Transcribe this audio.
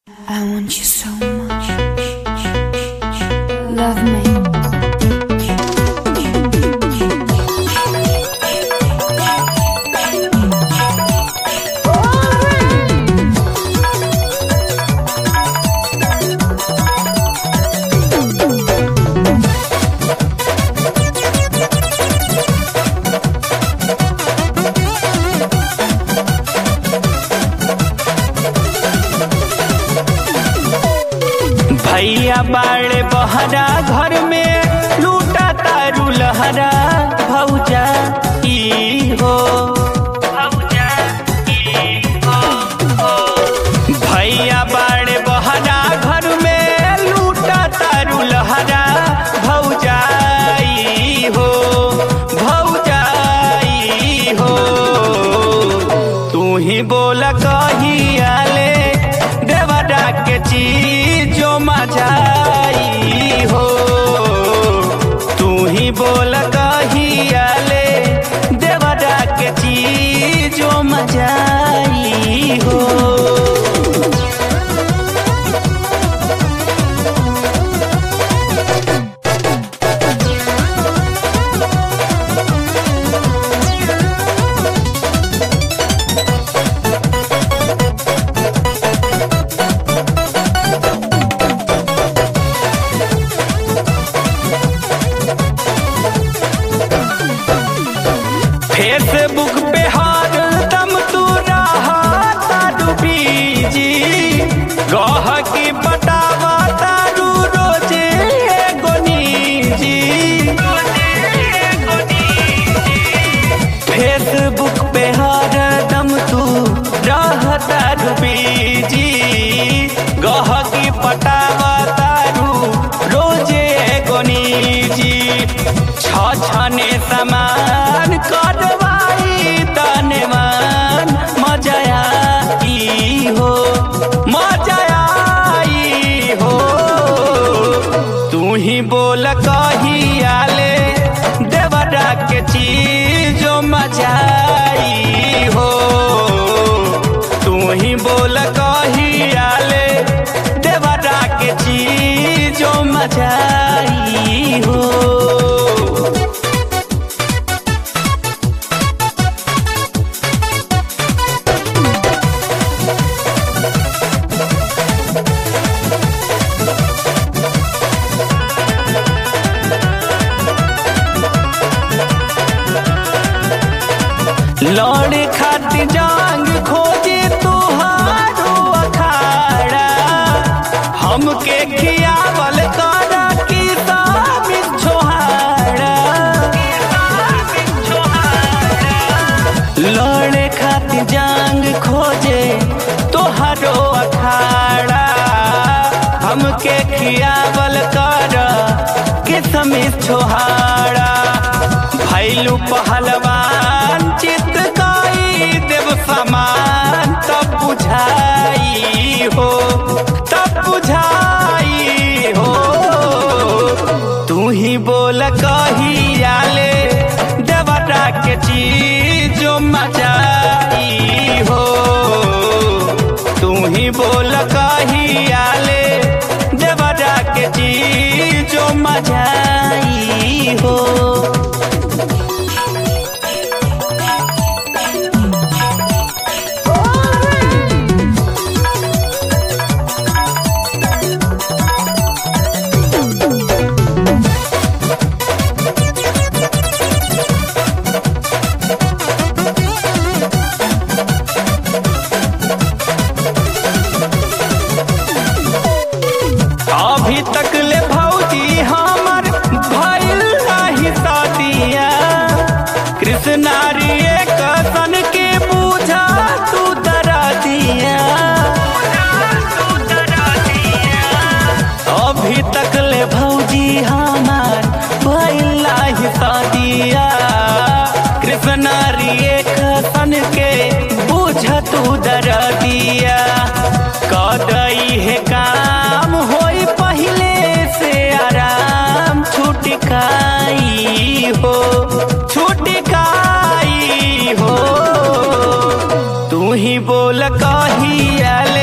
I want you so much. Love me. भैया बाड़े बहरा घर में लूटा तारू लहरा भौजा ई हो भैया बाड़े बहरा घर में लूटा तारू लहरा भौजा ई हो भौजा ई हो तू ही बोल कहियाले देवरा के चीज जो मजाई हो तू ही बोल कहियाले देवरा के चीज जो मजाई हो फेसबुक पे हर दम तू रहा तारू बीजी गह की बतावा तारू रोजे एगो निजी फेसबुक पे हर दम तू रह तारू बीजी गह की पटावा तारू रोजे एगो निजी छ छने समान करवाई तनमान मजा आई हो मजा आई हो तू ही बोल कहियाले देवरा के चीज जो मजा आई हो तू ही बोल कहियाले देवरा के चीज जो मजा आई हो लौड़े खातिर जांग खोजे तुहारो अखाड़ा हमके खियावल करा की साबित छोहाड़ा लौड़े खातिर जांग खोजे तुहारो अखाड़ा हमके खियावल करा के समित छोहाड़ा भैलू पहलवान चित गाई देव समान तब बुझाई हो तब बुझाई हो तू ही बोल कहियाले देवरा के चीज जो मजाई हो तू ही बोल कहियाले देवरा के चीज जो मजाई हो अभी तक ले भौजी हमर भइल नाही शादिया कृष्णारी एक सन के पूछा तू दरा दिया अभी तक ले भौजी हमर भइल नाही शादिया कृष्णारी एक सन के पूछा तू दरा दिया कदई है काम होई पहले से आराम छुटकाई हो छुटकाई हो तू ही बोल कहिया